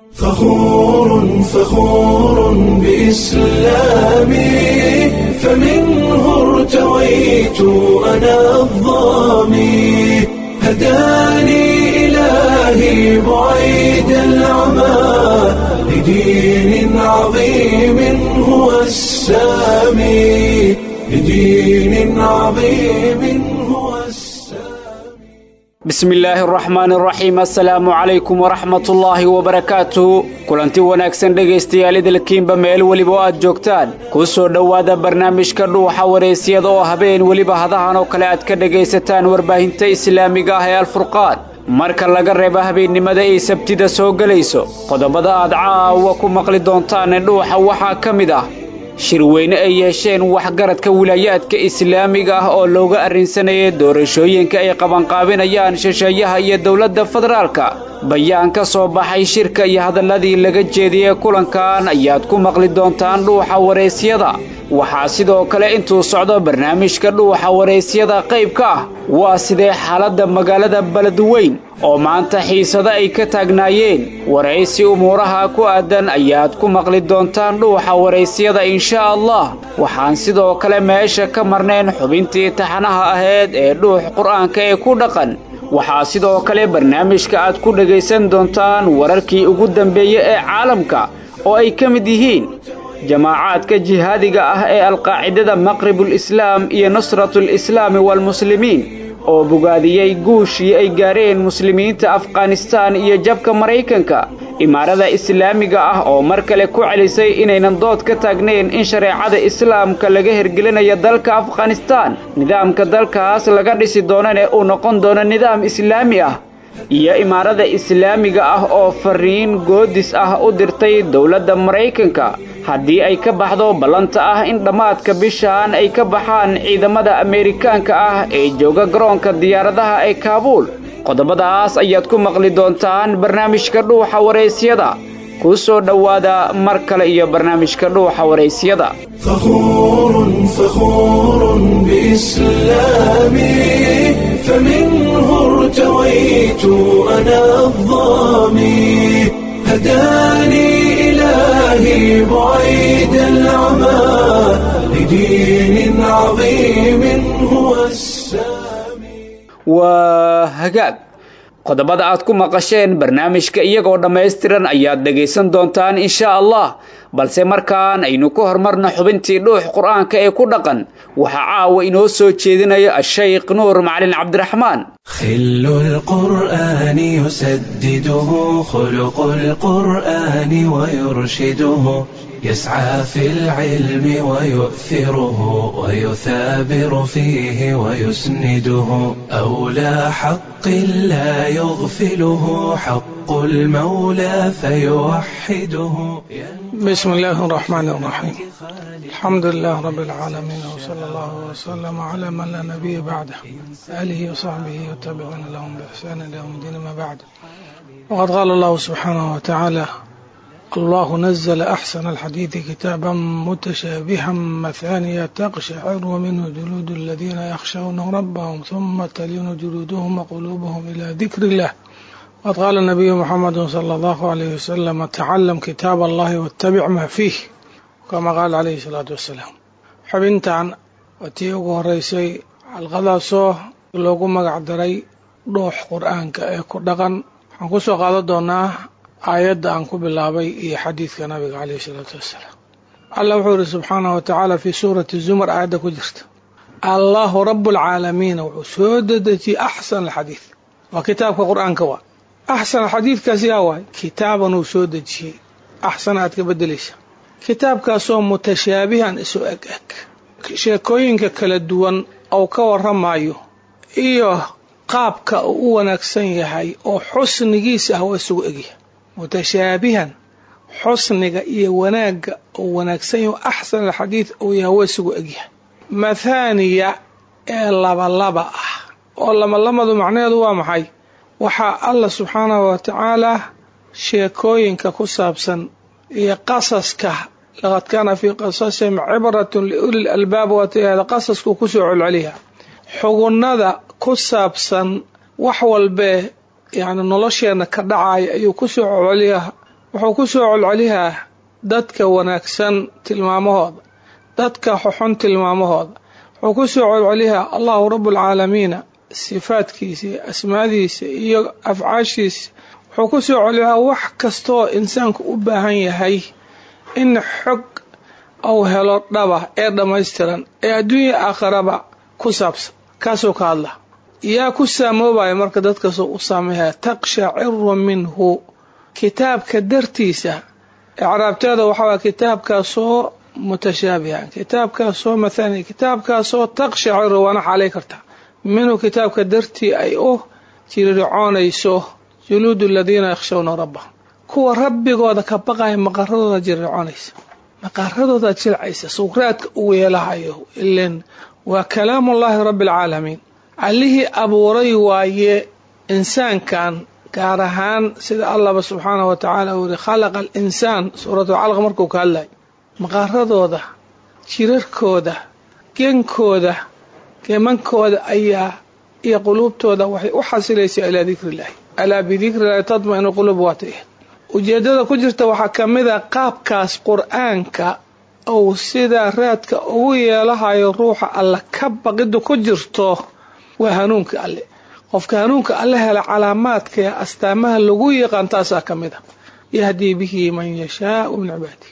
فخور فخور بإسلامي فمنه ارتويت أنا الظامي هداني إلهي بعيد العمى لدين عظيم هو السامي لدين عظيم هو السامي bismi illaahi araxmaani araxiim assalaamu calaykum waraxmatullaahi wabarakaatuhu kulanti wanaagsan dhegaystayaal idilkiinba meel weliba oo aad joogtaan kuu soo dhowaada barnaamijka dhuuxa waraysyada oo habeen weliba hadahan oo kale aad ka dhegaysataan warbaahinta islaamiga ah ee alfurqaan marka laga reebo habeennimada ay sabtida soo gelayso qodobada aad caawa ku maqli doontaan dhuuxa waxaa ka mid ah shirweyne ay yeesheen waxgaradka wilaayaadka islaamiga ah oo looga arrinsanayay doorashooyinka ay qabanqaabinayaan shisheeyaha iyo dowladda federaalka bayaan ka soo baxay shirka iyo hadalladii laga jeediyey kulankan ayaad ku maqli doontaan dhuuxa waraysyada waxaa sidoo kale intuu socdo barnaamijka dhuuxa waraysyada qayb ka ah waa sidee xaaladda magaalada beledweyn oo maanta xiisado ay ka taagnaayeen waraysi umuuraha ku aadan ayaad ku maqli doontaan dhuuxa waraysyada insha allah waxaan sidoo kale meesha ka marnayn xubintii taxanaha ahayd ee dhuux qur'aanka ee ku dhaqan waxaa sidoo kale barnaamijka aad ku dhegaysan doontaan wararkii ugu dambeeyey ee caalamka oo ay ka mid yihiin jamaacaadka jihaadiga ah ee alqaacidada maqribul islaam iyo nusratul islaami waalmuslimiin oo bogaadiyey guushii ay gaareen muslimiinta afghanistaan iyo jabka maraykanka imaarada islaamiga ah oo mar kale ku celisay inaynan dood ka taagnayn in shareecada islaamka laga hergelinayo dalka afghanistaan nidaamka dalkaas laga dhisi doonane uu noqon doono nidaam islaami ah iyo imaarada islaamiga ah oo fariin goodis ah u dirtay dowladda maraykanka haddii ay ka baxdo ballanta ah in dhammaadka bishaan ay ka baxaan ciidamada ameerikaanka ah ee jooga garoonka diyaaradaha ee kaabuul qodobadaas ayaad ku maqli doontaan barnaamijka dhuuxa waraysyada kuu soo dhowaada mar kale iyo barnaamijka dhuuxa waraysyada فخور فخور بإسلامي فمنه ارتويت أنا الظامي هداني إلهي بعيد العمى لدين عظيم هو السامي waa hagaag qodobada aad ku maqasheen barnaamijka iyagoo dhammaystiran ayaad dhegaysan doontaan insha allah balse markaan aynu ku horumarno xubintii dhuux qur'aanka ee ku dhaqan waxaa caawa inoo soo jeedinaya ashaykh nuur macalin cabdiraxmaan خل القرآن يسدده خلق القرآن ويرشده يسعى في العلم ويؤثره ويثابر فيه ويسنده أولى حق لا يغفله حق المولى فيوحده بسم الله الرحمن الرحيم الحمد لله رب العالمين وصلى الله وسلم على من لا نبي بعده آله وصحبه وتابعون لهم بإحسان إلى يوم الدين ما بعد وقد قال الله سبحانه وتعالى الله نزل أحسن الحديث كتابا متشابها مثانية تقشعر منه جلود الذين يخشون ربهم ثم تلين جلودهم وقلوبهم إلى ذكر الله وقد قال النبي محمد صلى الله عليه وسلم تعلم كتاب الله واتبع ما فيه كما قال عليه الصلاة والسلام xubintan watii ugu horeysay xalqadaasoo loogu magac daray dhuux qur-aanka ee ku dhaqan waxaan ku soo qaadan doonaa aayadda aan ku bilaabay iyo xadiidka nabiga caleyhi isalaatu wassalaam allah wuxuu yihi subxaanahu watacaala fii suurati zumar aayadda ku jirta allahu rabu alcaalamiina wuxuu soo dedejiyey axsan alxadiid waa kitaabka qur-aanka waa axsan alxadiidkaasi yaa waay kitaaban uu soo dejiyey axsan aad ka bedelaysa kitaabkaasoo mutashaabihan isu eg eg sheekooyinka kala duwan ou ka waramayo iyo qaabka uu u wanaagsan yahay oo xusnigiisa ah waa isugu egyahay mutashaabihan xusniga iyo wanaagga uu wanaagsan yahay axsan alxadiid uu yahay waa isugu egyahay mathaaniya ee labalaba ah oo labalamadu macnaheedu waa maxay waxaa allah subxaanahu wa tacaalaa sheekooyinka ku saabsan iyo qasaska laqad kaana fii qasasihim cibratun liuli lalbaab waatayahda qasaskuu kusoo celceliya xugunnada ku saabsan wax walbee yani nolosheenna ka dhacaya ayuu kusoo celceliya wuxuu ku soo colceliyaa dadka wanaagsan tilmaamahooda dadka xoxon tilmaamahooda wuxuu ku soo colceliyaa allahu rabbulcaalamiina sifaadkiisa iyo asmaadiisa iyo afcaashiisa wuxuu ku soo celiyaa wax kastaoo insaanku u baahan yahay in xog uu helo dhaba ee dhammaystiran ee adduunya aakharaba ku saabsan kaasuu ka hadla yaa ku saamoobaya marka dadkasoo u saameeya taqshaciru minhu kitaabka dartiisa icraabteeda waxaa kitaabkaasoo mutashaabihan kitaabkaasoo mathani kitaabkaasoo taqshaciru waana xaalay kartaa minhu kitaabka dartii ay u jirircoonayso juluudu aladiina yakhshawna rabbahum kuwa rabbigooda ka baqaya maqaradooda jirircoonaysa maqaradooda jilcaysa sukraadka u weelahayo ilen waa kalaamullaahi rabbi alcaalamiin allihii abuuray waaye insaankan gaar ahaan sida allahba subxaanahu wa tacaala uu yihi khalaqa al insaan suuratu calaq markuu ka hadlay maqaaradooda jirarkooda genkooda gemankooda ayaa iyo quluubtooda waxay u xasilaysaa ilaa dikriillaahi alaa bidikrillahi tadma-inu quluub waata ujeeddada ku jirta waxaa ka mid a qaabkaas qur-aanka uu sidaa raadka ugu yeelahayo ruuxa alle ka baqidda ku jirto waa hanuunka alle qofka hanuunka alle hela calaamaadka ee astaamaha lagu yaqaan taasaa ka mid a yahdii bihi man yashaau min cibaadi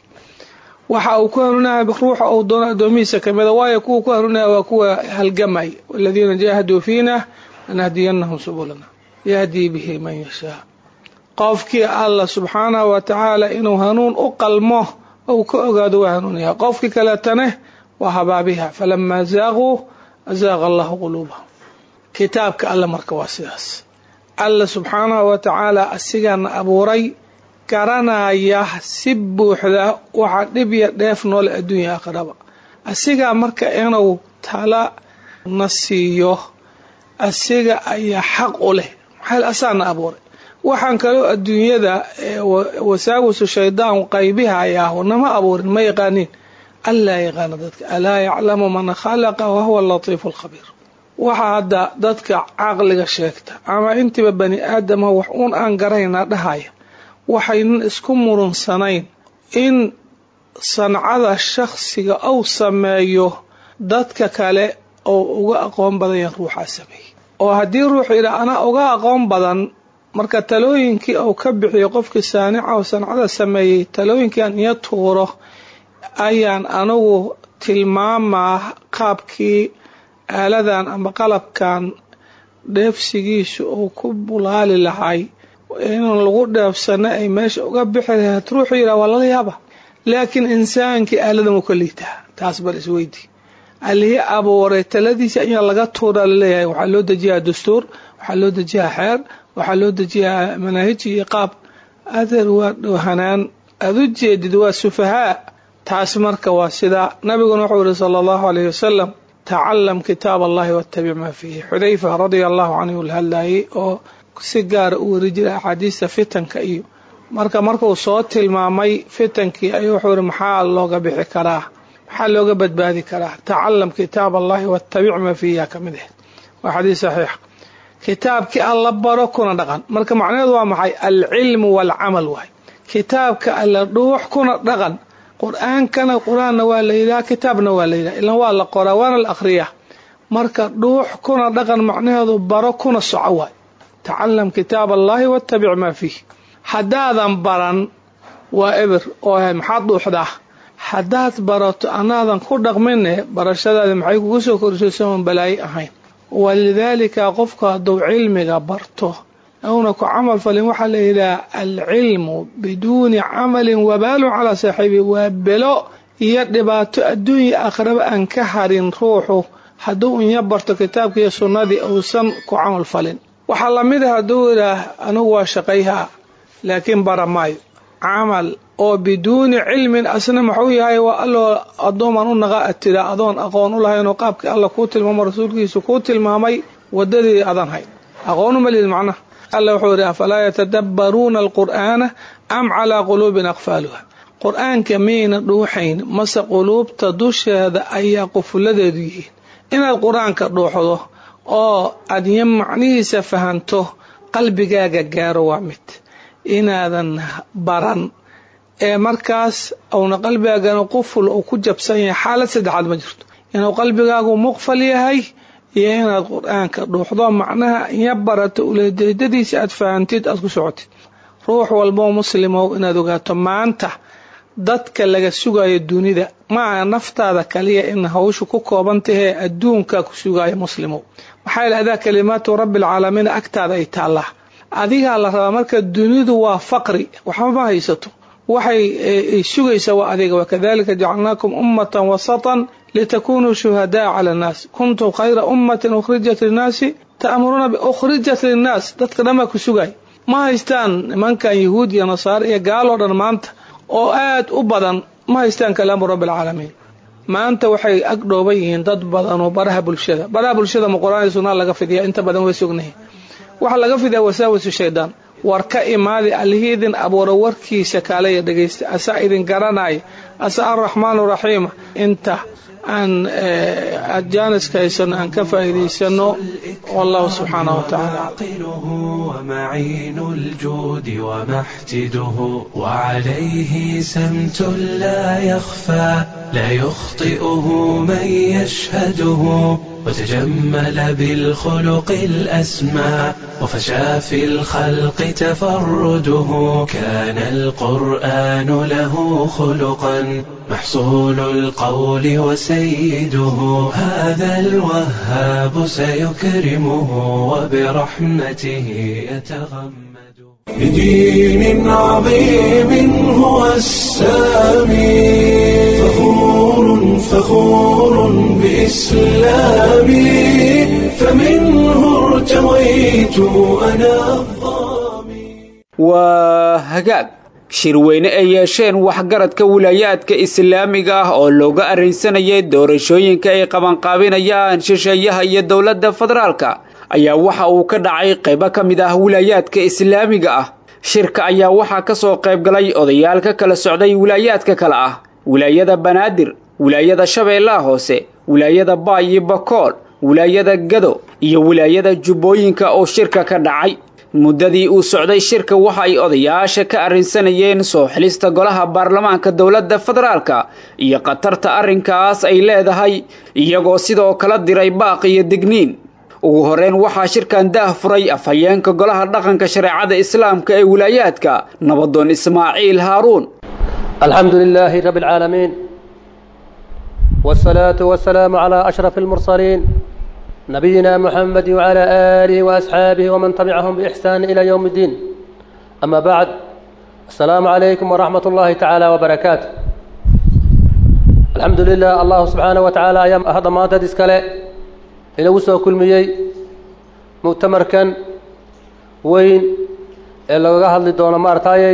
waxa uu ku hanuunaya ruuxa uu doono addoomihiisa ka mida waayo kuwa ku hanuunaya waa kuwa halgamay waladiina jaahaduu fiina lanahdiyannahum subulana yahdii bihi man yashaa qofkii alla subxaanahu wa tacaala inuu hanuun u qalmo ou ka ogaado waa hanuunaya qofkii kaleetane waa habaabiha falamaa zaaquu azaaqa allahu quluubahum kitaabka alle marka waa sidaas alla subxaanahu wa tacaala asigaana abuuray garanaya si buuxda waxa dhib ya dheef noole adduunya aakhiraba asigaa marka inuu tala na siiyo asiga ayaa xaq u leh maxaa asaana abuuray waxaan kaloo adduunyada wasaawisu shaydaan qaybihayaahu nama abuurin ma yaqaaniin allaa yaqaana dadka alaa yaclamu man khalaqa wahuwa alatiifu alkhabiir waxaa hadda dadka caqliga sheegta ama intiiba bani aadama wax uun aan garaynaa dhahaya waxaynan isku murunsanayn in sancada shakhsiga uu sameeyo dadka kale oo uga aqoon badan yahan ruuxaa sameeyey oo haddii ruuxu yidhaa anaa uga aqoon badan marka talooyinkii uu ka bixiyo qofkii saanica oo sancada sameeyey talooyinkiian iyo tuuro ayaan anigu tilmaamaa qaabkii aaladan ama qalabkan dheefsigiisu uu ku bulaali lahay inaan lagu dheefsano ay meesha uga bixi lahayd ruuxuu yidhaha waa lala yaaba laakiin insaankii aaladan uu ka liitaa taas bal isweydi allihii abuuray taladiisa ayaa laga tuuraa laleeyahay waxaa loo dejiyaa dastuur waxaa loo dejiyaa xeer waxaa loo dejiyaa manaahij iyo qaab adeer waa dhowhanaan aada u jeedid waa sufahaa taas marka waa sidaa nabiguna wuxuu yihi sala allahu alayh wasalam tacalam kitaab allahi wattabic maa fiihi xudayfa radia allahu canhu la hadlayay oo si gaara u weri jiray axaadiista fitanka iyo marka markuu soo tilmaamay fitankii ayuu wuxuu yihi maxaa looga bixi karaa maxaa looga badbaadi karaa tacalam kitaab allahi wattabic maa fiihi ka mid ah waa xadiis saxiix kitaabkii alla baro kuna dhaqan marka macnaheedu waa maxay alcilmu waalcamal waay kitaabka alla dhuux kuna dhaqan qur-aankana qur-aanna waa la yidhaha kitaabna waa la yidhaha ilan waa la qoraa waana la akhriyaa marka dhuux kuna dhaqan macnaheedu baro kuna soco waay tacalam kitaab allahi wattabic maa fiih haddaadan baran waa eber oo maxaad dhuuxdaa haddaad barato anaadan ku dhaqmine barashadaadi maxay kugu soo korsaysaoon balaayo ahayn walidaalika qofku hadduu cilmiga barto uuna ku camal falin waxaa la yidhaha alcilmu biduuni camalin wabaalun calaa saaxiibi waa belo iyo dhibaato adduunya aakhiraba aan ka harin ruuxu hadduu inya barto kitaabkiiyo sunnadii uusan ku camal falin waxaa lamid ah hadduu yidhaah anigu waa shaqayhaa laakiin bara maayo camal oo biduuni cilmin asna maxuu yahay waa alloo addoomaan u naqa ad tiraa adoon aqoon u lahaynoo qaabkii alla kuu tilmaamo rasuulkiisu kuu tilmaamay wadadii adan hayn aqoon uma lihid macnaha alla wuxuu yidhi afalaa yatadabbaruuna alqur'aana am calaa quluubin aqfaaluha qur-aanka miyayna dhuuxayn mase quluubta dusheeda ayaa qufuladeedu yihiin inaad qur-aanka dhuuxdo oo aad iyo macnihiisa fahanto qalbigaaga gaaro waa mid inaadan baran ee markaas uuna qalbigaagana quful uu ku jabsan yahay xaalad saddexaad ma jirto inuu qalbigaagu muqfal yahay iyo inaad qur-aanka dhuuxdo macnaha iya barato uleejeedadiisa aad fahantid aad ku socotid ruux walboo muslimow inaad ogaato maanta dadka laga sugayo dunida maaha naftaada kaliya in hawshu ku kooban tahee adduunkaa ku sugayo muslimow maxaa yeel adaa kalimaatu rabbialcaalamiin agtaada ay taallaa adigaa la rabaa marka dunidu waa faqri waxba ma haysato waxay sugaysaa waa adiga wakadalika jacalnaakum ummatan wasatan litakunuu shuhadaa cala annaas kuntum khayra ummatin ukhrijat linnaasi ta'muruuna ukhrijat linnaas dadka dhan baa ku sugay ma haystaan nimankan yahuud iyo nasaare iyo gaaloo dhan maanta oo aad u badan ma haystaan kalaamu rabbi alcaalamiin maanta waxay ag dhooban yihiin dad badan oo baraha bulshada baraha bulshada ma qur-aan iyo sunnaa laga fidiya inta badan way sugnahay waxaa laga fidiyaa wasaawisu shaydaan war ka imaadi allihii idin abuura warkiisa kaalaya dhegaysta asaa idin garanaya asa arraxmaanu raxiima inta aan jaaniska haysano aan ka faa'iidaysano wallahu subxaanahu wa tacaala عاقله ومعين الجود ومحتده وعليه سمت لا يخفى لا يخطئه من يشهده وتجمل بالخلق الأسمى وفشى في الخلق تفرده كان القرآن له خلقا محصول القول وسيده هذا الوهاب سيكرمه وبرحمته يتغمد بدين عظيم هو السامي فخور فخور بإسلامي فمنه ارتويت أنا الظامي waa hagaag shirweyne ay yeesheen waxgaradka wilaayaadka islaamiga ah oo looga arrinsanayay doorashooyinka ay qabanqaabinayaan shisheeyaha iyo dowladda federaalka ayaa waxa uu ka dhacay qaybo ka mid ah wilaayaadka islaamiga ah shirka ayaa waxaa ka soo qayb galay odayaal ka kala socday wilaayaadka kale ah wilaayada banaadir wilaayada shabeellaha hoose wilaayada baay iyo bakool wilaayada gado iyo wilaayada jubbooyinka oo shirka ka dhacay muddadii uu socday shirka waxa ay odayaasha ka arrinsanayeen soo xilista golaha baarlamaanka dowladda federaalka iyo khatarta arrinkaas ay leedahay iyagoo sidoo kala diray baaq iyo digniin ugu horreyn waxaa shirkan daah furay afhayeenka golaha dhaqanka shareecada islaamka ee wilaayaadka nabadoon ismaaciil haaruun الحمد لله رب العالمين والصلاة والسلام على أشرف المرسلين نبينا محمد وعلى آله وأصحابه ومن تبعهم بإحسان إلى يوم الدين أما بعد السلام عليكم ورحمة الله تعالى وبركاته الحمد لله الله سبحانه وتعالى أيام هذا ما تدس كلا إلى وسو كل مية مؤتمر كان وين إلا وجه اللي دون مارتاي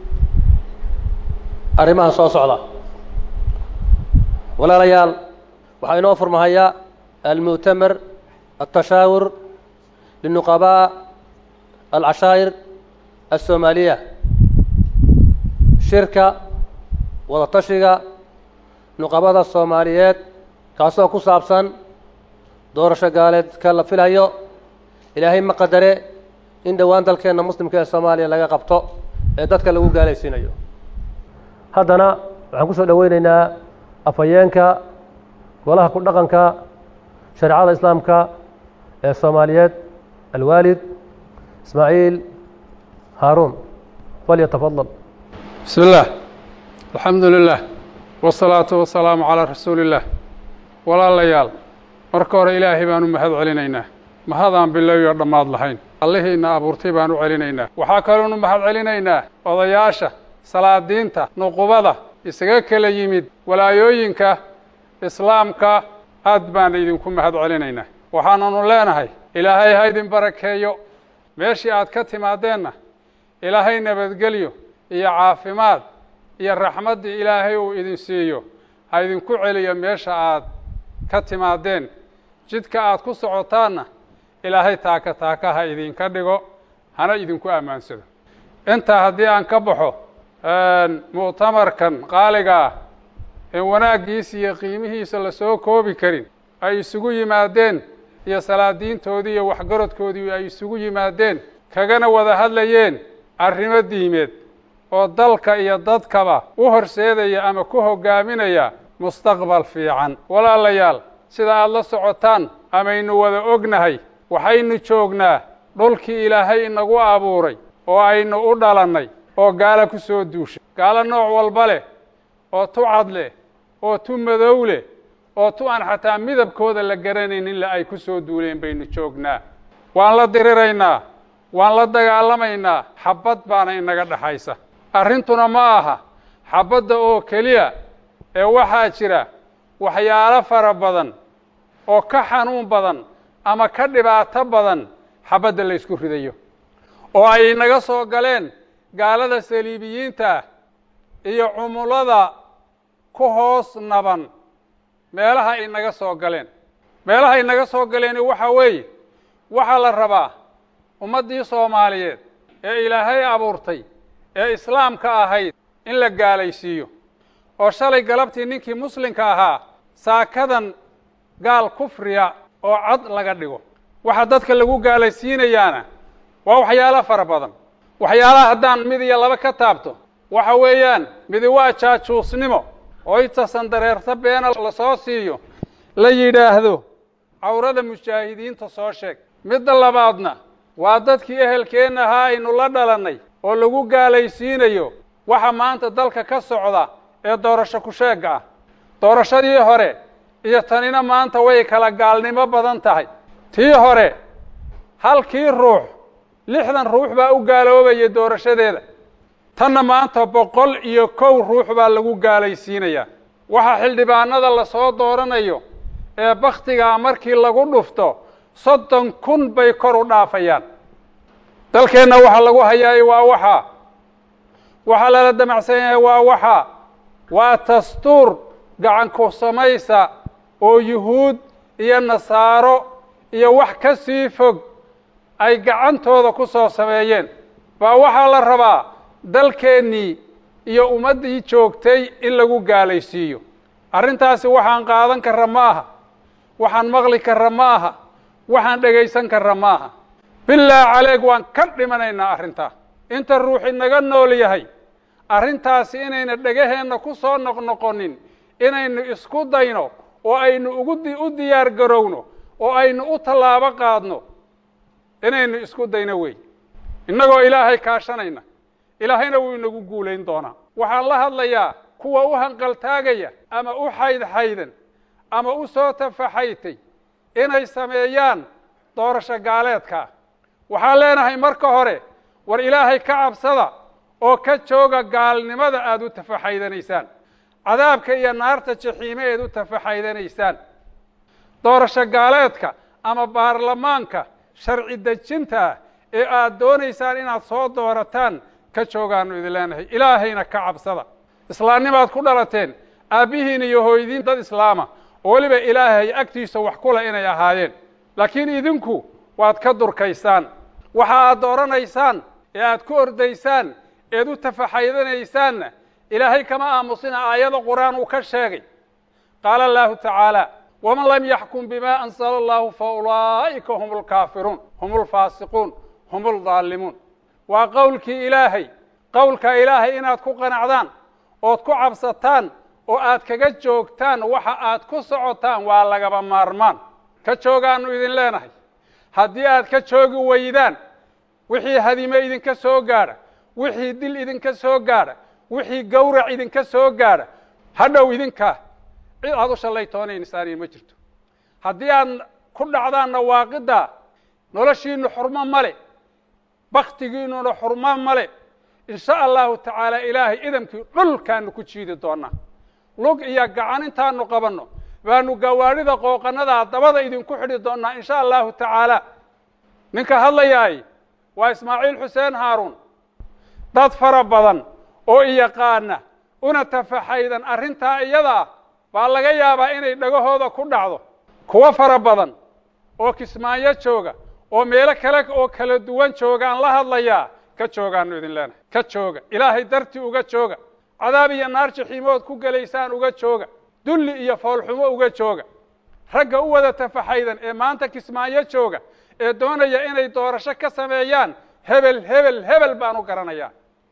arrimaha soo socda walaalayaal waxaa inoo furmahayaa almu'tamar altashaawur linuqabaa alcashaa'ir alsoomaaliya shirka wadatashiga nuqabada soomaaliyeed kaasoo ku saabsan doorasho gaaleedka la filayo ilaahay ma qadare in dhowaan dalkeenna muslimka ee soomaaliya laga qabto ee dadka lagu gaalaysiinayo haddana waxaan ku soo dhoweyneynaa afhayeenka golaha ku dhaqanka shareecada islaamka ee soomaaliyeed alwaalid ismaaciil haaruun falyatafadal بسم الله الحمد لله والصلاة والسلام على رسول الله walaalayaal marka hore ilaahay baan u mahad celinaynaa mahadaan bilow oo dhammaad lahayn allihiina abuurtay baan u celinaynaa waxaa kaloon u mahad celinaynaa odayaasha salaadiinta nuqubada isaga kala yimid walaayooyinka islaamka aad baan idinku mahad celinaynaa waxaananu leenahay ilaahay ha idin barakeeyo meeshii aad ka timaadeenna ilaahay nabadgelyo iyo caafimaad iyo raxmaddii ilaahay uu idin siiyo ha idinku celiyo meesha aad ka timaadeen jidka aad ku socotaanna ilaahay taaka taaka ha idinka dhigo hana idinku ammaansado intaa haddii aan ka baxo mu'tamarkan qaaliga ah ee wanaaggiisa iyo qiimihiisa lasoo koobi karin ay isugu yimaadeen iyo salaadiintoodii iyo waxgaradkoodii ay isugu yimaadeen kagana wada hadlayeen arrimo diimeed oo dalka iyo dadkaba u horseedaya ama ku hoggaaminaya mustaqbal fiican walaalayaal sida aada la socotaan amaynu wada ognahay waxaynu joognaa dhulkii ilaahay inagu abuuray oo aynu u dhalannay oo gaalo ku soo duushay gaalo nooc walba leh oo tu cad leh oo tu madow leh oo tu aan xataa midabkooda la garanaynin le ay ku soo duuleen baynu joognaa waan la diriraynaa waan la dagaalamaynaa xabbad baana inaga dhexaysa arrintuna ma aha xabbadda oo keliya ee waxaa jira waxyaalo fara badan oo ka xanuun badan ama ka dhibaato badan xabbadda la ysku ridayo oo ay naga soo galeen gaalada saliibiyiinta iyo cumulada ku hoos naban meelaha ay naga soo galeen meelaha ay naga soo galeeni waxa weeye waxaa la rabaa ummaddii soomaaliyeed ee ilaahay abuurtay ee islaamka ahayd in la gaalaysiiyo oo shalay galabtii ninkii muslimka ahaa saakadan gaal kufriya oo cad laga dhigo waxa dadka lagu gaalaysiinayaana waa waxyaalo fara badan waxyaalaha haddaan mid iyo laba ka taabto waxa weeyaan midi waa jaajuusnimo oo inta sandareerta beena lasoo siiyo la yidhaahdo cawrada mujaahidiinta soo sheeg midda labaadna waa dadkii ehelkeenna ahaa aynu la dhalannay oo lagu gaalaysiinayo waxa maanta dalka ka socda ee doorasho ku-sheegga ah doorashadii hore iyo tanina maanta way kala gaalnimo badan tahay tii hore halkii ruux lixdan ruux baa u gaaloobayay doorashadeeda tanna maanta boqol iyo kow ruux baa lagu gaalaysiinayaa waxa xildhibaanada lasoo dooranayo ee bakhtigaa markii lagu dhufto soddon kun bay kor u dhaafayaan dalkeenna waxa lagu hayaay waa waxaa waxaa lala damacsan yahay waa waxaa waa dastuur gacan ku samaysa oo yuhuud iyo nasaaro iyo wax ka sii fog ay gacantooda ku soo sameeyeen baa waxaa la rabaa dalkeennii iyo ummaddii joogtay in lagu gaalaysiiyo arrintaasi waxaan qaadan karra ma aha waxaan maqli karra ma aha waxaan dhegaysan karra ma aha bilaa caleeg waan ka dhimanaynaa arrintaa inta ruuxi naga nool yahay arrintaasi inayna dhegaheenna ku soo noqnoqonin inaynu isku dayno oo aynu ugu u diyaar garowno oo aynu u tallaabo qaadno inaynu isku dayno wey innagoo ilaahay kaashanayna ilaahayna wuu inagu guulayn doonaa waxaan la hadlayaa kuwa u hanqaltaagaya ama u xaydxaydan ama u soo tafaxaytay inay sameeyaan doorasho gaaleedkaa waxaan leenahay marka hore war ilaahay ka cabsada oo ka jooga gaalnimada aada u tafaxaydanaysaan cadaabka iyo naarta jaxiime eed u tafaxaydanaysaan doorasho gaaleedka ama baarlamaanka sharci dejinta ah ee aada doonaysaan inaad soo doorataan ka joogaanu idin leenahay ilaahayna ka cabsada islaamnimaad ku dhalateen aabbihiin iyo hooydiin dad islaama oo weliba ilaahay agtiisa wax kula inay ahaayeen laakiin idinku waad ka durkaysaan waxa aad dooranaysaan ee aad ku ordaysaan eed u tafaxaydanaysaanna ilaahay kama aamusina aayada qur-aan uu ka sheegay qaala allahu tacaala waman lam yaxkum bima ansala allahu fa ulaa'ika hum lkaafiruun hum lfaasiquun hum ldaalimuun waa qowlkii ilaahay qowlka ilaahay inaad ku qanacdaan ood ku cabsataan oo aad kaga joogtaan waxa aad ku socotaan waa lagaba maarmaan ka joogaanu idin leenahay haddii aad ka joogi weydaan wixii hadime idinka soo gaadha wixii dil idinka soo gaadha wixii gawrac idinka soo gaadha hadhow idinka cid aad u shallaytoonaynsaaniin ma jirto haddii aad ku dhacdaan nawaaqidda noloshiinu xurmo male baktigiinuna xurmo male insha allahu tacaala ilaahay idamkii dhulkaanu ku jiidi doonaa lug iyo gacan intaanu qabanno baanu gawaadhida qooqanadaa dabada idinku xidhi doonaa insha allahu tacaala ninka hadlayaay waa ismaaciil xuseen haaruun dad fara badan oo iyaqaana una tafaxaydan arrintaa iyadaa baa laga yaabaa inay dhagahooda ku dhacdo kuwo fara badan oo kismaayo jooga oo meelo kale oo kala duwan joogaan la hadlayaa ka joogaanu idin leenahay ka jooga ilaahay dartii uga jooga cadaab iyo naar jaxiimood ku gelaysaan uga jooga dulli iyo foolxumo uga jooga ragga u wada tafaxaydan ee maanta kismaayo jooga ee doonaya inay doorasho ka sameeyaan hebel hebel hebel baan u garanayaa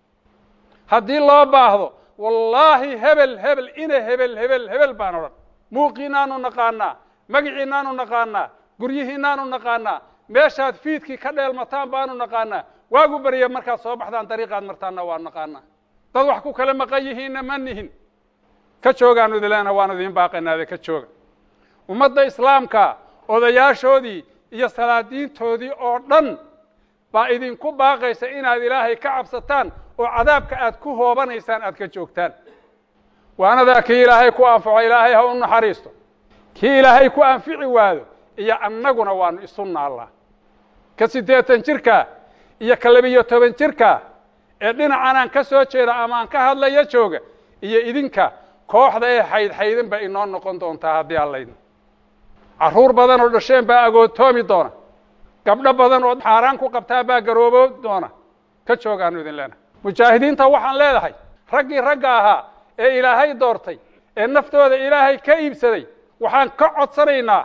haddii loo baahdo wallaahi hebel hebel ina hebel hebel hebel baan odhan muuqiinaanu naqaanaa magiciinaanu naqaanaa guryihiinaanu naqaanaa meeshaad fiidkii ka dheelmataan baanu naqaanaa waagu barya markaad soo baxdaan dariiqaad martaanna waa naqaanaa dad wax ku kala maqan yihiinna ma nihin ka joogaanu idin leenaha waanu idiin baaqaynaade ka jooga ummadda islaamka odayaashoodii iyo salaadiintoodii oo dhan baa idinku baaqaysa inaad ilaahay ka cabsataan oo cadaabka aad ku hoobanaysaan aad ka joogtaan waanadaa kii ilaahay ku anfaco ilaahay ha u naxariisto kii ilaahay ku anfici waado iyo annaguna waanu isu naallaa ka siddeetan jirka iyo ka labiyo toban jirka ee dhinacan aan ka soo jeeda ama aan ka hadlaya jooga iyo idinka kooxda ee xaydxaydan baa inoo noqon doontaa haddii allaydna carruur badan oo dhasheen baa agootoomi doona gabdho badan oo xaaraan ku qabtaa baa garoobo doona ka joogaanu idin leenahay mujaahidiinta waxaan leedahay raggii ragga ahaa ee ilaahay doortay ee naftooda ilaahay ka iibsaday waxaan ka codsanaynaa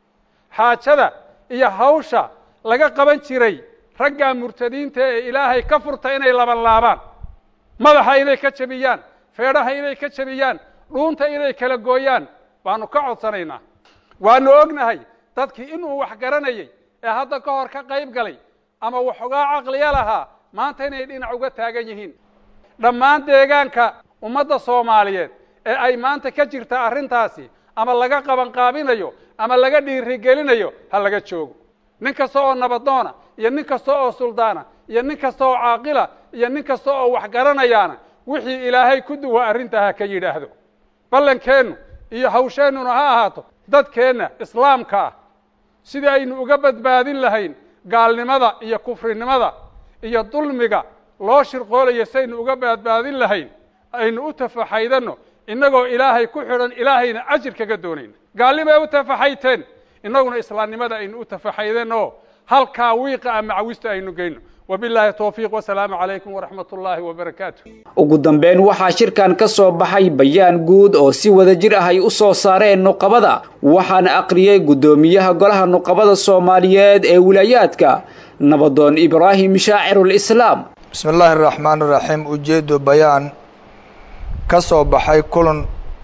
xaajada iyo hawsha laga qaban jiray raggaa murtadiinta ee ilaahay ka furta inay laban laabaan madaxa inay ka jebiyaan feedhaha inay ka jebiyaan dhuunta inay kala gooyaan baanu ka codsanaynaa waanu ognahay dadkii inuu wax garanayay ee hadda ka hor ka qayb galay ama waxoogaa caqliya lahaa maanta inay dhinac uga taagan yihiin dhammaan deegaanka ummadda soomaaliyeed ee ay maanta ka jirta arrintaasi ama laga qabanqaabinayo ama laga dhiirigelinayo ha laga joogo nin kasta oo nabadoona iyo nin kasta oo suldaana iyo nin kasta oo caaqila iyo nin kasta oo wax garanayaana wixii ilaahay ku duwa arrintaa ha ka yidhaahdo ballankeennu iyo hawsheennuna ha ahaato dadkeenna islaamka ah sidii aynu uga badbaadin lahayn gaalnimada iyo kufrinimada iyo dulmiga loo shirqoolayo saynu uga badbaadin lahayn aynu u tafaxaydanno innagoo ilaahay ku xidhan ilaahayna ajir kaga doonayna gaalnimay u tafaxayteen innaguna islaamnimada aynu u tafaxaydanoo halkaa wiiqa a macawista aynu geyno wabilaahi towfiiq wasalaamu calaykum waraxmat ullaahi wabarakaatu ugu dambeyn waxaa shirkan ka soo baxay bayaan guud oo si wada jir ah ay u soo saareen nuqabada waxaana aqriyey guddoomiyaha golaha nuqabada soomaaliyeed ee wilaayaadka nabadoon ibraahim shaacirulislaam bismi illaahi araxmaan iraxiim ujeedo bayaan ka soo baxay kulan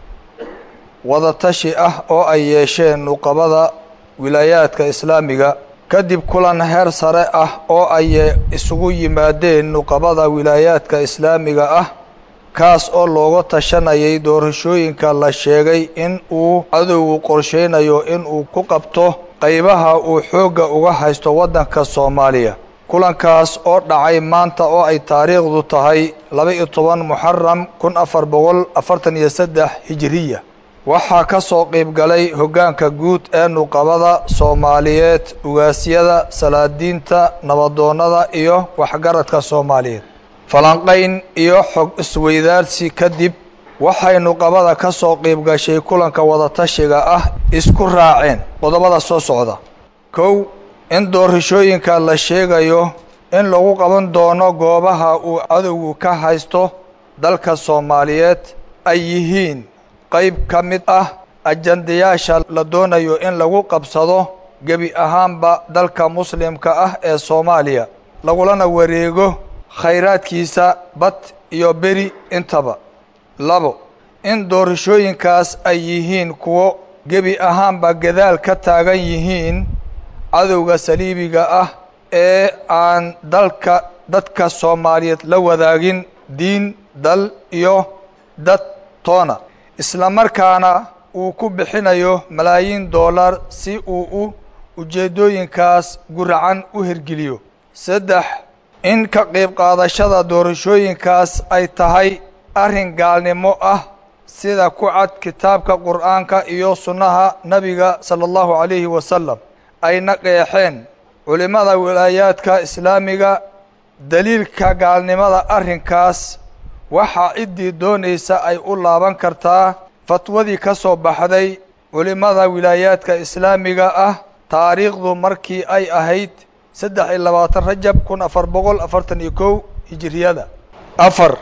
wadatashi ah oo ay yeesheen nuqabada wilaayaadka islaamiga kadib kulan heer sare ah oo ay isugu yimaadeen nuqabada wilaayaadka islaamiga ah kaas oo looga tashanayay doorashooyinka la sheegay in uu cadowgu qorsheynayo in uu ku qabto qaybaha uu xoogga uga haysto waddanka soomaaliya kulankaas oo dhacay maanta oo ay taariikhdu tahay laba-iyo toban muxaram kun afar boqol afartan iyo saddex hijiriya waxaa ka soo qayb galay hoggaanka guud ee nuqabada soomaaliyeed ugaasyada salaadiinta nabadoonnada iyo waxgaradka soomaaliyeed falanqayn iyo xog isweydaarsi kadib waxay nuqabada ka soo qayb gashay kulanka wadatashiga ah isku raaceen qodobada soo socda kow in doorashooyinka la sheegayo in lagu qaban doono goobaha uu cadowgu ka haysto dalka soomaaliyeed ay yihiin qayb ka mid ah ajandayaasha la doonayo in lagu qabsado gebi ahaanba dalka muslimka ah ee soomaaliya lagulana wareego khayraadkiisa bad iyo beri intaba labo in doorashooyinkaas ay yihiin kuwo gebi ahaanba gadaal ka taagan yihiin cadowga saliibiga ah ee aan dalka dadka soomaaliyeed la wadaagin diin dal iyo dad toona isla markaana uu ku bixinayo malaayiin dollar si uu u ujeeddooyinkaas guracan u hirgeliyo saddex in ka qayb qaadashada doorashooyinkaas ay tahay arrin gaalnimo ah sida ku cad kitaabka qur'aanka iyo sunnaha nebiga sala allahu calayhi wasalam ayna qeexeen culimmada wilaayaadka islaamiga daliilka gaalnimada arrinkaas waxaa ciddii doonaysa ay u laaban kartaa fatwadii ka soo baxday culimmada wilaayaadka islaamiga ah taariikhdu markii ay ahayd saddex iyo labaatan rajab kun afar boqol afartan iyo kow hijiriyada afar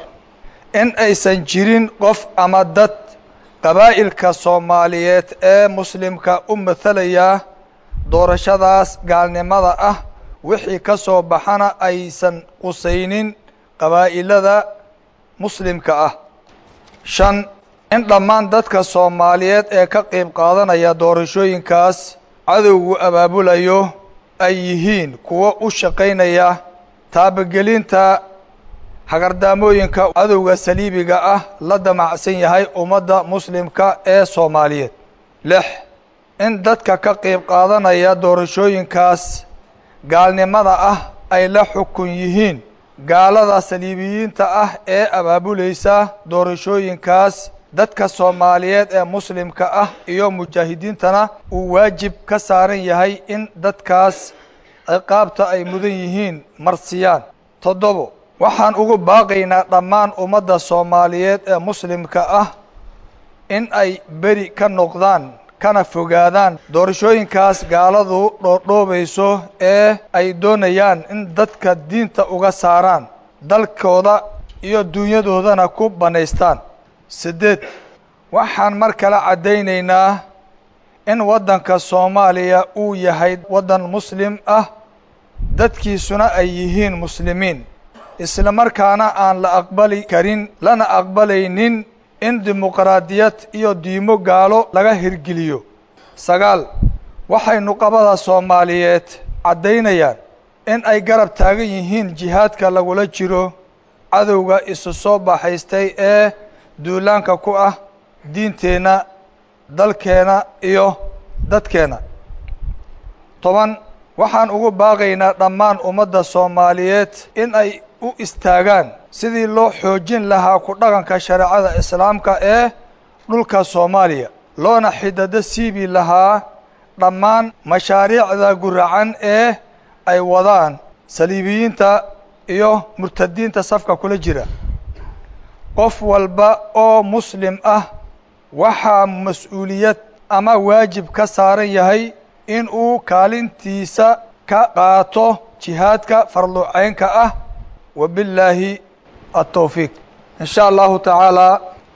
in aysan jirin qof ama dad qabaa'ilka soomaaliyeed ee muslimka u mathalaya doorashadaas gaalnimada ah wixii ka soo baxana aysan qusaynin qabaa'ilada muslimka ah shan in dhammaan dadka soomaaliyeed ee ka qayb qaadanaya doorashooyinkaas cadowgu abaabulayo ay yihiin kuwo u shaqaynaya taabagelinta hagardaamooyinka cadowga saliibiga ah la damacsan yahay ummadda muslimka ee soomaaliyeed lix in dadka ka qayb qaadanaya doorashooyinkaas gaalnimada ah ay la xukun yihiin gaalada saliibiyiinta ah ee abaabulaysa doorashooyinkaas dadka soomaaliyeed ee muslimka ah iyo mujaahidiintana uu waajib ka saaran yahay in dadkaas ciqaabta ay mudan yihiin marsiyaan toddobo waxaan ugu baaqaynaa dhammaan ummadda soomaaliyeed ee muslimka ah in ay beri ka noqdaan kana fogaadaan doorashooyinkaas gaaladu dhoodhoobayso ee ay doonayaan in dadka diinta uga saaraan dalkooda iyo dunyadoodana ku bannaystaan siddeed waxaan mar kale caddaynaynaa in waddanka soomaaliya uu yahay waddan muslim ah dadkiisuna ay yihiin muslimiin isla markaana aan la aqbali karin lana aqbalaynin in dimuqraadiyad iyo diimo gaalo laga hirgeliyo sagaal waxay nuqabada soomaaliyeed caddaynayaan in ay garab taagan yihiin jihaadka lagula jiro cadowga isu soo baxaystay ee duulaanka ku ah diinteenna dalkeenna iyo dadkeenna toban waxaan ugu baaqaynaa dhammaan ummadda soomaaliyeed in ay u istaagaan sidii loo xoojin lahaa ku dhaqanka shareecada islaamka ee dhulka soomaaliya loona xidado siibi lahaa dhammaan mashaariicda guracan ee ay wadaan saliibiyiinta iyo murtadiinta safka kula jira qof walba oo muslim ah waxaa mas-uuliyad ama waajib ka saaran yahay in uu kaalintiisa ka qaato jihaadka farluceynka ah wabillaahi altawfiiq in sha allahu tacaalaa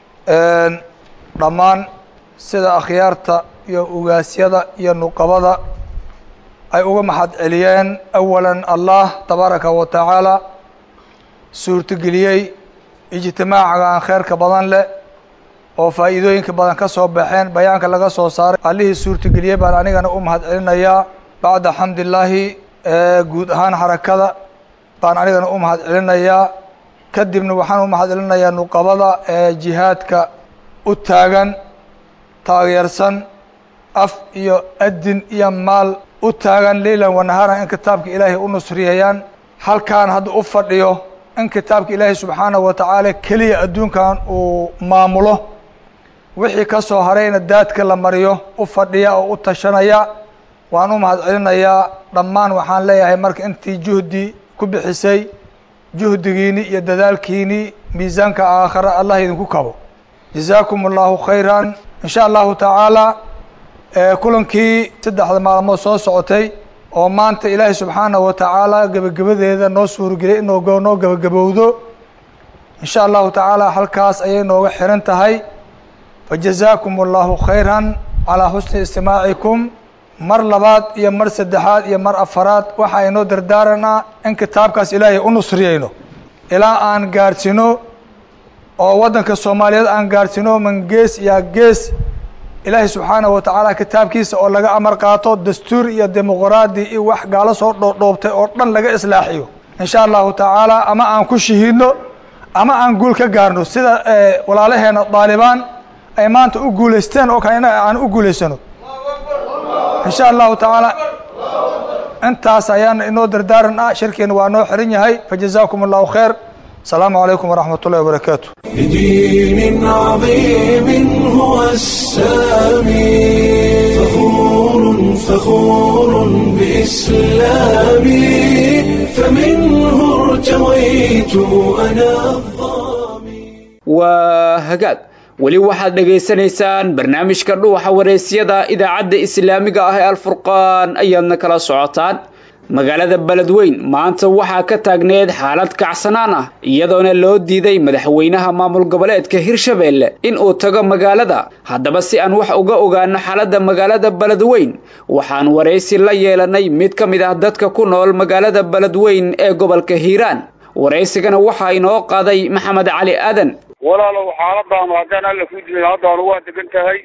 dhammaan sida akhyaarta iyo ugaasyada iyo nuqabada ay uga maxad celiyeen awalan allah tabaaraka wa tacaala suurtogeliyey ijtimaacagaan kheerka badan leh oo faa'iidooyinka badan ka soo baxeen bayaanka laga soo saaray allihii suurtogeliyey baan anigana u mahad celinayaa bacda xamdillaahi guud ahaan xarakada baan anigana u mahad celinayaa kadibna waxaan u mahad celinayaa nuqabada ee jihaadka u taagan taageersan af iyo adin iyo maal u taagan leylan wanaharan in kitaabka ilaahay u nusriyayaan halkaan hadda u fadhiyo in kitaabka ilaahay subxaanahu wa tacaala keliya adduunkan uu maamulo wixii ka soo harayna daadka la mariyo u fadhiya oo u tashanaya waan u mahad celinayaa dhammaan waxaan leeyahay marka intii juhdi ku bixisay juhdigiini iyo dadaalkiini miisaanka aakhare allah idinku kabo jazaakum allahu khayran in sha allahu tacaala kulankii saddexda maalmood soo socotay oo maanta ilaahay subxaanahu wa tacaala gebagabadeeda noo suurgeliyay inoo noo gebagabowdo in sha allahu tacaala halkaas ayay nooga xiran tahay fajazaakum allahu khayran calaa xusni istimaacikum mar labaad iyo mar saddexaad iyo mar afaraad waxa inoo dardaaranaa in kitaabkaas ilaahay u nusriyayno ilaa aan gaadhsino oo waddanka soomaaliyeed aan gaadhsino man gees iyo gees ilaahay subxaanahu wa tacaala kitaabkiisa oo laga amar qaato dastuur iyo dimuqraadi iyo wax gaalo soo dhoodhoobtay oo dhan laga islaaxiyo in sha allahu tacaala ama aan ku shahiidno ama aan guul ka gaarno sida walaalaheena daalibaan ay maanta u guulaysteen oo kale innaga aan u guulaysano in sha allahu tacaala intaas ayaan inoo dardaaran ah shirkeena waa noo xiran yahay fajazaakum allahu khayr asalaamu calaykum waraxmat ullahi wabarakaatu بدين عظيم هو السامي فخور فخور بإسلامي فمنه ارتويت أنا الظامي waa hagaag weli waxaad dhegaysanaysaan barnaamijka dhuuxa waraysyada idaacadda islaamiga ah ee alfurqaan ayaadna kala socotaan magaalada beledweyn maanta waxaa ka taagneed xaalad kacsanaan ah iyadoona loo diiday madaxweynaha maamul goboleedka hirshabeelle in uu tago magaalada haddaba si aan wax uga ogaano xaaladda magaalada beledweyn waxaan waraysi la yeelanay mid ka mid ah dadka ku nool magaalada beledweyn ee gobolka hiiraan waraysigana waxaa inoo qaaday maxamed cali aadan walaalow xaaladaanu haddaan alla ku jirin haddaanu waa degan tahay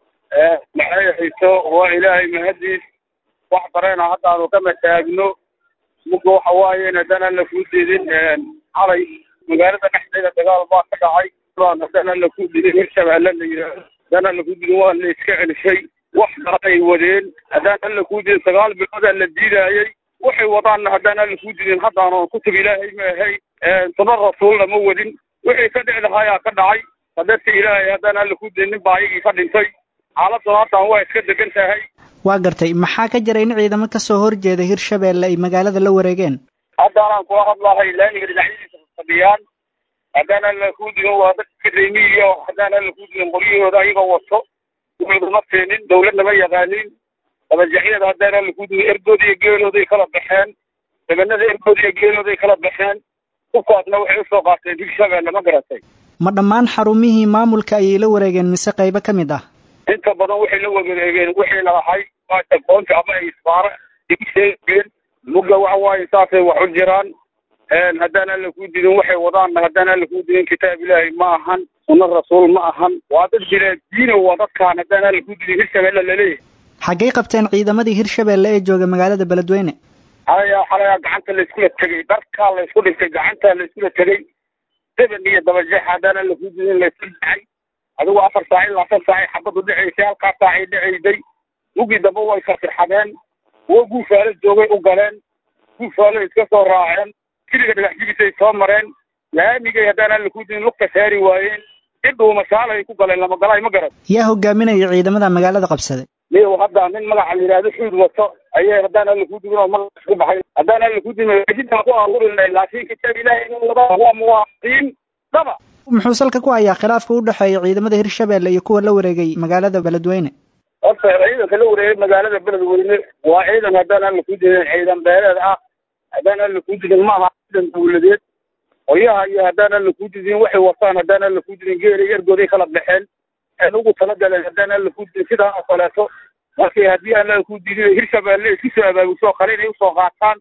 maxay hayso waa ilaahay mahadiis wax dareena haddaanu kama taagno muga waxa waaye haddaan alla kuu diidin xalay magaalada dhexdeeda dagaal baa ka dhacay haddaan alla ku didin hirshabeelle la yidhaahdo haddaan alla ku didin waa la iska celishay wax kale ay wadeen haddaan alla kuu didin sagaal biloodaa la diidaayey waxay wadaanna haddaan alla kuu didin haddaanu kutub ilaahay ma ahay tuna rasuulna ma wadin wixii ka dhici lahayaa ka dhacay qadarta ilaahay haddaan alla ku didin nin baa ayagii ka dhintay xaaladuna haddaan waa iska degan tahay waa gartay maxaa ka jira in ciidamo ka soo horjeeda hirshabeelle ay magaalada la wareegeen haddaanaan kula hadlahay laamiga dhinacyadiisa fadhiyaan haddaan alla kuu didin waa dadka reemiyiya haddaan alla kuu didin qoryahooda ayagoo wato wuxuuduma keenin dawladna ma yaqaanin dabajaxyada haddaan alla kuu didin ergood iyo geelooday kala baxeen debanada ergood iyo geelooday kala baxeen kukaasna waxay usoo qaateen hirshabeelle ma garatay ma dhammaan xarumihii maamulka ayay la wareegeen mise qaybo ka mid ah inta badan waxay la wareegeen wixii lalahay waa tagoonta ama ay isbaara igu sheegeen mugga waxa waaye saasay wax u jiraan haddaan alla kuu didin waxay wadaanna haddaan alla kuu didin kitaab ilaahay ma ahan sunno rasuul ma ahan waa dad jilaadiino waa dadkaan haddaan alla kuu didin hirshabeelle laleeyahay xaggay qabteen ciidamadii hirshabeelle ee jooga magaalada beledweyne xalaya xalayaa gacanta layskula tegey dharkaa laysku dhintay gacantaa layskula tegey seven iyo dabajeex haddaan alla kuu didin laysku dhacay adigu afar saac ilaa shan saacay xabadu dhacaysay halkaas saacay dhacayday mugii dambe way fasirxadeen kuwo guufaalo joogay u galeen guufaalo iska soo raaceen kiliga dhagaxjigisay soo mareen laamigay haddaan alla ku didin lugta saari waayeen cidhuuma shaalay ku galeen lama galay ma garan yaa hogaaminaya ciidamada magaalada qabsaday miyow hadda nin magaca la yidhahdo xuud wato ayay haddaan alla ku didin oo magac isku baxay haddaan alla ku didin jidaan ku arurinay laakiin kitaab ilaahay waa muwaafiqiin daba muxuu salka ku hayaa khilaafka u dhexeeya ciidamada hirshabeelle iyo kuwa la wareegay magaalada beledweyne horta ciidanka la wareegay magaalada beledweyne waa ciidan haddaan alla ku didin ciidan beeleed ah haddaan alla ku didin ma aha ciidan dawladeed qoryaha iyo haddaan alla ku didin waxay wataan haddaan alla ku didin geelay ergooday kala baxeen waxay ugu talagaleen haddaan alla ku didin sidaa oo kaleeto markay haddii aan alla ku didin hirshabeelle isku soo abaabuso kale inay usoo qaataan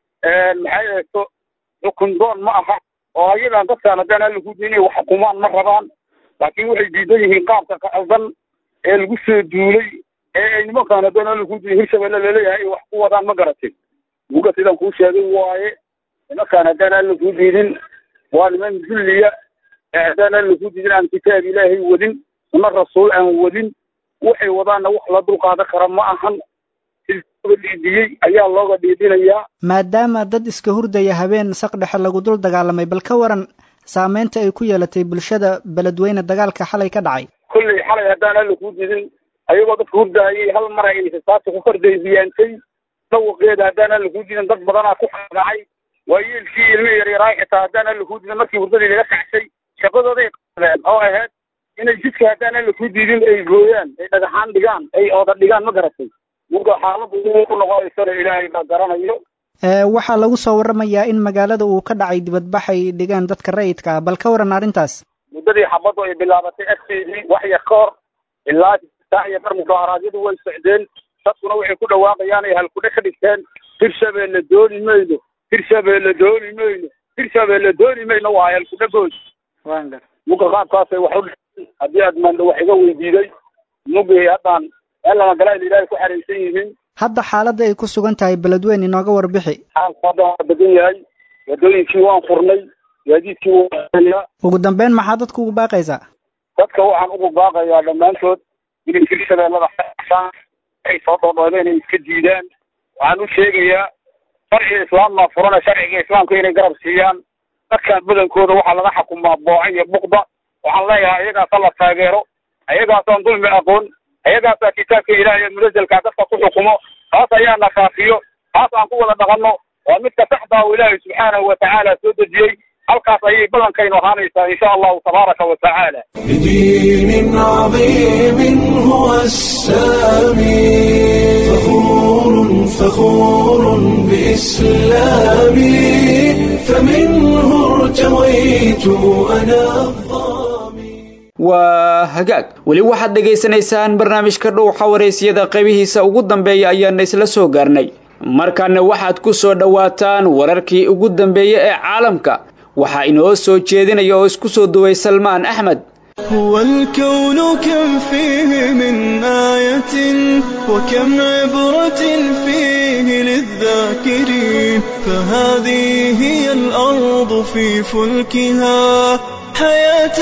maxay haysto xukun doon ma aha oo ayadan dadkaan haddaan alla ku didin inay wax xukumaan ma rabaan laakiin waxay diidan yihiin qaabka qaldan ee lagu soo duulay ee ay nimankaan haddaan alla ku didin hirshabeelle laleeyahay ay wax ku wadaan ma garatay muga sidaan kuu sheegay waaye nimankaan haddaan alla ku diidin waa niman dulliya ee haddaan alla ku didin aan kitaab ilaahay wadin sunno rasuul aan wadin waxay wadaanna wax la dulqaadan kara ma ahan silsaba dhiidiyey ayaa looga dhiidinayaa maadaama dad iska hurdaya habeen saq dhexe lagu dul dagaalamay bal ka waran saameynta ay ku yeelatay bulshada beledweyne dagaalka xalay ka dhacay kolley xalay haddaan alla ku didin ayagoo dadka hurdaayay hal mar ay xisaabta ku kordaysiyaantay dhawaqeeda haddaan alla ku didin dad badanaa ku dhacay waa yeelkii ilmo yaryaraay xitaa haddaan alla ku didin markii hurdadii laga kacshay shaqadooday qabeen oo ahayd inay jidka haddaan alla ku didin ay gooyaan ay dhagaxaan dhigaan ay ooda dhigaan ma garatay muga xaaladu ku noqonaysana ilaahay baa garanayo waxaa lagu soo waramayaa in magaalada uu ka dhacay dibadbax ay dhigaan dadka rayidka ah bal ka waran arrintaas muddadii xabaddu ay bilaabatay agteedii wax yar ka hor ilaa saac iyo bar mudaharaadyadu way socdeen dadkuna waxay ku dhawaaqayaan ay halkudhe ka dhigteen hirshabeelle dooni mayno hirshabeelle dooni mayno hirshabeelle dooni mayno waa halkudhagood muga qaabkaasay wax u dheen haddii aad maando wax iga weydiiday mugay haddaan meel lama galaa ilaahay ku xariirsan yihiin hadda xaaladda ay ku sugan tahay beledweyne inooga warbixi xaalku hadda waa degan yahay wadooyinkii waan furnay gaadiidkii waa ugu dambeyn maxaa dadku ugu baaqaysaa dadka waxaan ugu baaqayaa dhammaantood inay hirshabeellada xasaan ay soo dhoodhoobeen ay iska diidaan waxaan u sheegayaa sharciga islaammaa furana sharciga islaamka inay garab siiyaan dadkan badankooda waxaa laga xukumaa booca iyo buqda waxaan leeyahay ayagaasa la taageero ayagaasaan dulmi aqoon ayagaasaa kitaabka ilaahay ee munazelkaa dadka ku xukumo taas ayaa na kaafiyo taas aan ku wada dhaqanno waa midka saxda oo ilaahay subxaanahu watacaala soo dejiyey halkaas ayay badankaynu ahaanaysaa insha allahu tabaaraka wa tacaala بدين عظيم هو السامي فخور فخور بإسلامي فمنه ارتويت أنا الضامي waa hagaag weli waxaad dhegaysanaysaan barnaamijka dhowxa waraysyada qaybihiisa ugu dambeeya ayaana isla soo gaarnay markaana waxaad ku soo dhowaataan wararkii ugu dambeeya ee caalamka waxaa inoo soo jeedinaya oo isku soo duway salmaan axmed هو الكون كم فيه من آية وكم عبرة فيه للذاكرين فهذه هي الأرض في فلكها حياة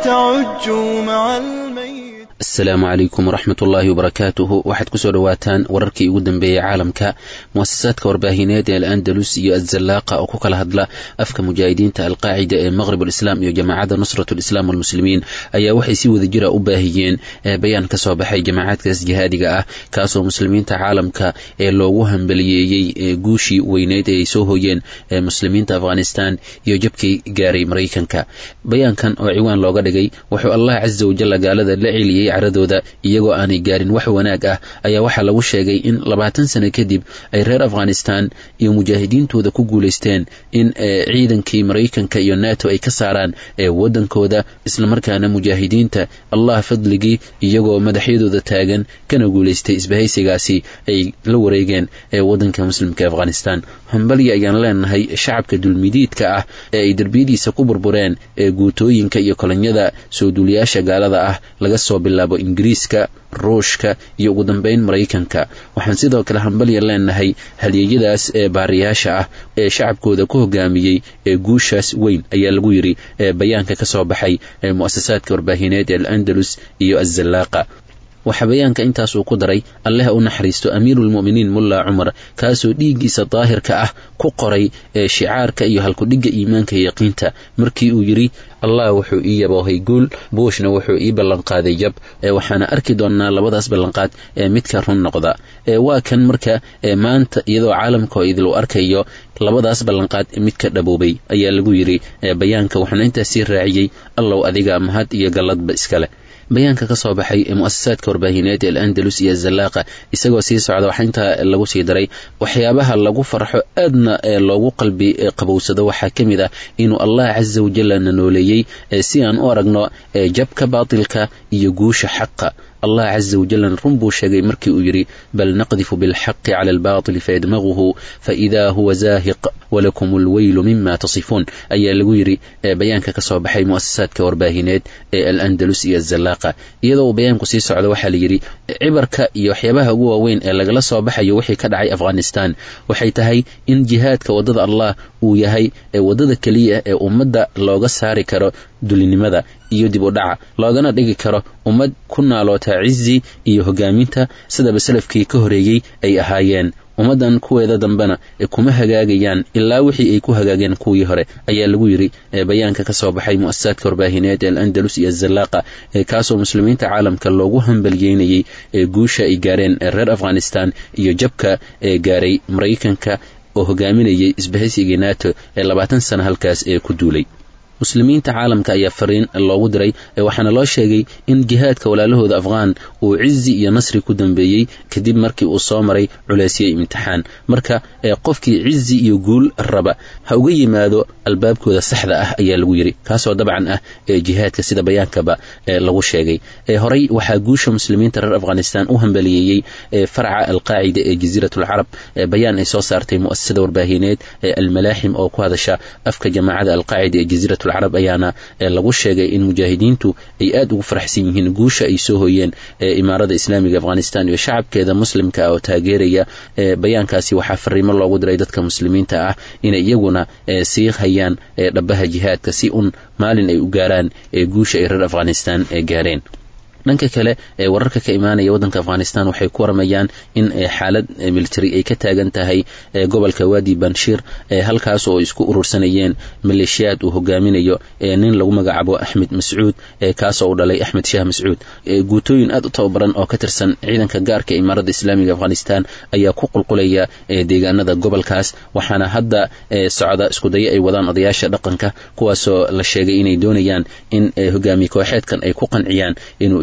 تعج مع الميت asalaamu calaykum waraxmat ullaahi wabarakaatuhu waxaad kusoo dhowaataan wararkii ugu dambeeyey caalamka muasasaadka warbaahineed ee al-andalus iyo azallaaqa oo ku kala hadla afka mujaahidiinta alqaacida ee maqrib alislaam iyo jamaacadda nusrat lislaam walmuslimiin ayaa waxay si wada jira u baahiyeen bayaan ka soo baxay jamaacadkaas jihaadiga ah kaasoo muslimiinta caalamka ee loogu hambaliyeeyey guushii weyneyd ee ay soo hooyeen muslimiinta afghanistan iyo jabkii gaaray maraykanka bayaankan oo ciwaan looga dhigay wuxuu allah casa wajalla gaalada la celiyey caradooda iyagoo aanay gaarin wax wanaag ah ayaa waxaa lagu sheegay in labaatan sano kadib ay reer afghanistan iyo mujaahidiintooda ku guulaysteen in ciidankii maraykanka iyo nato ay ka saaraan wadankooda islamarkaana mujaahidiinta allah fadligii iyagoo madaxyadooda taagan kana guulaystay isbahaysigaasi ay la wareegeen wadanka muslimka afghanistan hambalya ayaan leenahay shacabka dulmidiidka ah ee ay derbiyadiisa ku burbureen ee guutooyinka iyo kolonyada soo duuliyaasha gaalada ah laga soo bilaabo ingiriiska ruushka iyo ugu dambeyn maraykanka waxaan sidoo kale hambalya leenahay halyeeyadaas ee baariyaasha ah ee shacabkooda ku hogaamiyey ee guushaas weyn ayaa lagu yidhi bayaanka ka soo baxay mu'asasaadka warbaahineed ee al-andalus iyo azallaaqa waxaa bayaanka intaas uu ku daray alleh u naxariisto amiiruulmu'miniin mulla cumar kaasoo dhiiggiisa daahirka ah ku qoray ee shicaarka iyo halkudhigga iimaanka yaqiinta markii uu yidhi allah wuxuu ii yaboohay guul buushna wuxuu ii ballanqaaday jab waxaana arki doonnaa labadaas ballanqaad ee midka run noqda waa kan marka maanta iyadoo caalamka oo idil u arkayo labadaas ballanqaad midka dhaboobay ayaa lagu yidhi bayaanka waxaana intaas sii raaciyey allow adiga mahad iyo galladba iskale bayaanka ka soo baxay ee mu'asasaadka warbaahineed ee al-andalus iyo azallaaqa isagoo sii socda waxaa intaa lagu sii daray waxyaabaha lagu farxo aadna loogu qalbi qabowsado waxaa ka mid ah inuu allah casa wajalla na nooleeyey si aan u aragno jabka baatilka iyo guusha xaqa allah casa wajalna run buu sheegay markii uu yidhi bal naqdifu bilxaqi cala albaatili fayadmaguhu faidaa huwa zaahiq walakum alweylu mima tasifuun ayaa lagu yidhi bayaanka ka soo baxay mu'asasaadka warbaahineed ee al-andalus iyo azallaaqa iyadoo uu bayaanku sii socdo waxaa la yidhi cibarka iyo waxyaabaha ugu waaweyn ee lagala soo baxayo wixii ka dhacay afghanistan waxay tahay in jihaadka waddada allah uu yahay waddada keliya ee ummadda looga saari karo dulinimada iyo dib u dhaca loogana dhigi karo ummad ku naaloota cizi iyo hogaaminta sidaba salafkii ka horeeyey ay ahaayeen ummaddan kuweeda dambena kuma hagaagayaan ilaa wixii ay ku hagaageen kuwii hore ayaa lagu yidhi bayaanka ka soo baxay mu'asasaadka warbaahineed ee al-andalus iyo azallaaqa kaasoo muslimiinta caalamka loogu hambalyeynayey guusha ay gaareen reer afghanistan iyo jabka ee gaaray maraykanka oo hogaaminayay isbahaysigii nato ee labaatan sano halkaas ee ku duulay muslimiinta caalamka ayaa fariin loogu diray waxaana loo sheegay in jihaadka walaalahooda afghaan uu cizi iyo nasri ku dambeeyey kadib markii uu soo maray culeysyo imtixaan marka qofkii cizi iyo guul raba ha uga yimaado albaabkooda saxda ah ayaa lagu yidhi kaasoo dabcan ah jihaadka sida bayaankaba lagu sheegay horey waxaa guusha muslimiinta reer afghanistan u hambaliyeeyey farca alqaacida ee jasiirat alcarab bayaan ay soo saartay mu'asasada warbaahineed ee almalaaxim oo ku hadasha afka jamaacada alqaacida ee jasiirat carab ayaana lagu sheegay in mujaahidiintu ay aad ugu faraxsan yihiin guusha ay soo hoyeen imaarada islaamiga afghanistan iyo shacabkeeda muslimka ah oo taageeraya bayaankaasi waxaa fariimo loogu diray dadka muslimiinta ah inay iyaguna sii hayaan dhabaha jihaadka si un maalin ay u gaaraan guusha ay reer afghanistan gaareen dhanka kale ee wararka ka imaanaya waddanka afghanistan waxay ku waramayaan in xaalad military ay ka taagan tahay gobolka wadi banshiir halkaas oo isku urursanayeen maleeshiyaad uu hogaaminayo nin lagu magacaabo axmed mascuud kaasoo u dhalay axmed shaah mascuud guutooyin aad u tababaran oo ka tirsan ciidanka gaarka imaaradda islaamiga afghanistan ayaa ku qulqulaya deegaanada gobolkaas waxaana hadda socda iskudayo ay wadaan odayaasha dhaqanka kuwaasoo la sheegay inay doonayaan in hogaamiye kooxeedkan ay ku qanciyaan inuu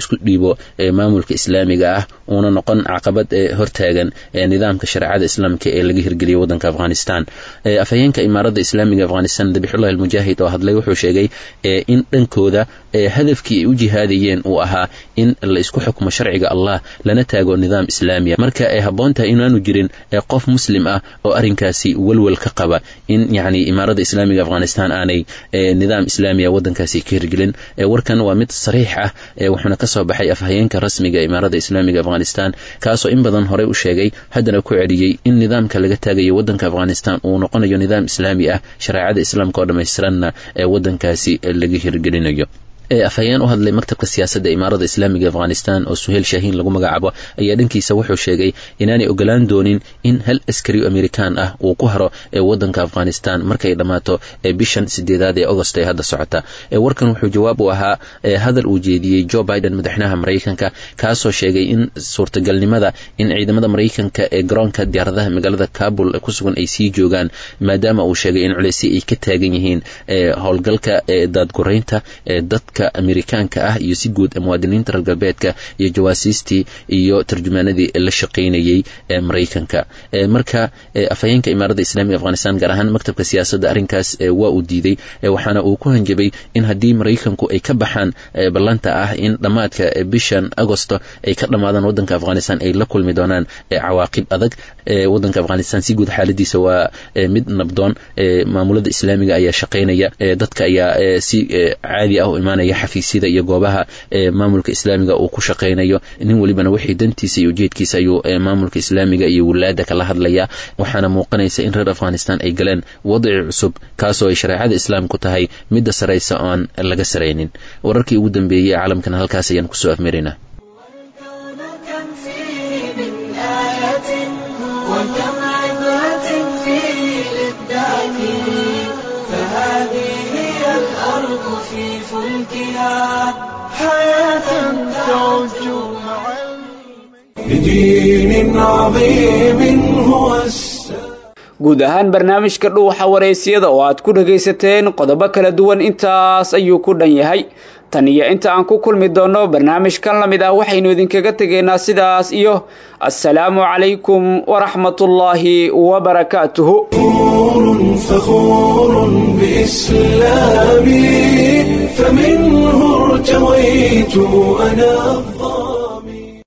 isku dhiibo maamulka islaamiga ah uuna noqon caqabad hortaagan nidaamka shareecada islaamka ee laga hirgeliyay waddanka afghanistan afhayeenka imaaradda islaamiga afghanistan dabixullahi almujaahid oo hadlay wuxuu sheegay in dhankooda hadafkii ay u jihaadayeen uu ahaa in la isku xukumo sharciga allah lana taago nidaam islaamiya marka ay habboon tahay inaanu jirin qof muslim ah oo arrinkaasi walwal ka qaba in yacni imaaradda islaamiga afghanistan aanay nidaam islaamiya waddankaasi ka hirgelin warkan waa mid sariix ah wuxuuna ka soo baxay afhayeenka rasmiga imaaradda islaamiga afghanistan kaasoo in badan horey u sheegay haddana ku celiyey in nidaamka laga taagayo waddanka afghanistan uu noqonayo nidaam islaami ah shareecada islaamka oo dhammaystiranna ee waddankaasi laga hirgelinayo afhayeen u hadlay maktabka siyaasadda imaaradda islaamiga afghanistan oo suheyl shaahiin lagu magacaabo ayaa dhankiisa wuxuu sheegay inaanay ogolaan doonin in hal askari amerikaan ah uu ku haro waddanka afghanistan markay dhammaato bishan sideedaad ee agost ee hadda socota warkan wuxuu jawaab u ahaa hadal uu jeediyey joe biden madaxweynaha maraykanka kaasoo sheegay in suurtagalnimada in ciidamada maraykanka ee garoonka diyaaradaha magaalada kabul ku sugan ay sii joogaan maadaama uu sheegay in culeysi ay ka taagan yihiin howlgalka daadguraynta dadka amerikaanka ah iyo si guud muwaadiniinta reer galbeedka iyo jawaasiistii iyo tarjumaanadii la shaqaynayey ee maraykanka marka afhayeenka imaaradda islamiga afghanistan gaar ahaan maktabka siyaasadda arrinkaas waa uu diiday waxaana uu ku hanjabay in haddii maraykanku ay ka baxaan ballanta ah in dhammaadka bishan agosto ay ka dhammaadaan waddanka afghanistan ay la kulmi doonaan cawaaqib adag waddanka afghanistan si guud xaaladiisa waa mid nabdoon maamulada islaamiga ayaa shaqaynaya dadka ayaa si caadi ah u imaanaya xafiisyada iyo goobaha maamulka islaamiga uu ku shaqaynayo nin welibana wixii dantiisa iyo ujeedkiisa ayuu maamulka islaamiga iyo wilaada kala hadlaya waxaana muuqanaysa in reer afghanistan ay galeen wadici cusub kaasoo ay shareecada islaamku tahay midda saraysa oon laga saraynin wararkii ugu dambeeyey caalamkan halkaas ayaan kusoo afmaraynaa بدين عظيم هو guud ahaan barnaamijka dhuuxa wareysiyada oo aad ku dhagaysateen qodobo kala duwan intaas ayuu ku dhan yahay tan iyo inta aan ku kulmi doonno barnaamijkan la mid ah waxaynu idinkaga tegaynaa sidaas iyo assalaamu calaykum waraxmatullaahi wabarakaatuhu فخور بإسلامي فمنه ارتويت أنا الضال